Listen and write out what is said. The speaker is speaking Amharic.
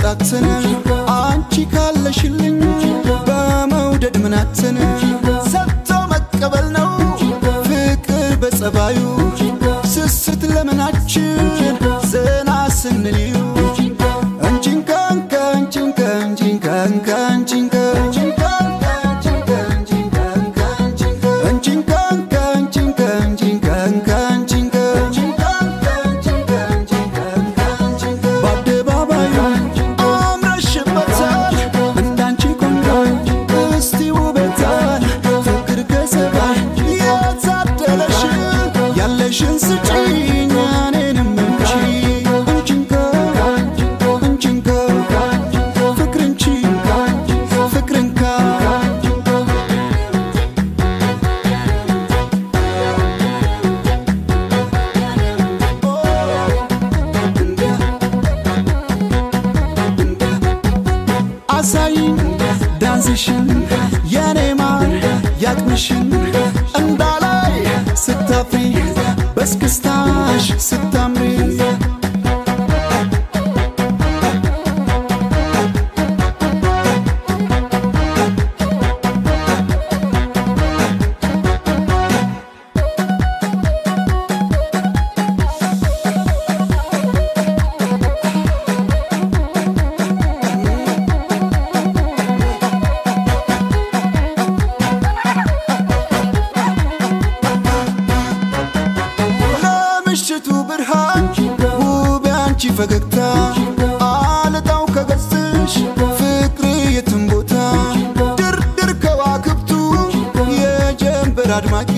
ማጣትን አንቺ ካለሽልኝ በመውደድ ምናትን ሰጥቶ መቀበል ነው ፍቅር በጸባዩ ስስት ለምናችን ዘና ስንልዩ እንጂንካንካ እንጂንካ እንጂንካንካ እንጂንካ እንጂንካንካ እንጂንካ እንጂንካንካ እንጂንካ በአደባባዩ አምረሽበታል እንዳንቺ ቆንጆ እስቲ ውበታል ፍቅር ከሰባይ የታደለሽ ያለሽን ስጪኝ እኔንም እንቺ እንቺንካ እንቺንካ ፍቅርንቺ ፍቅርንካ አሳይኝ ዳንስሽን የኔ ማር ያቅምሽን እንዳላይ ስታፍሪ በስክስታሽ ስታምሪ ለምሽቱ ብርሃን ውብ ያንቺ ፈገግታ አልጣው ከገጽሽ ፍቅር የትም ቦታ ድርድር ከዋክብቱ የጀንበር አድማቂ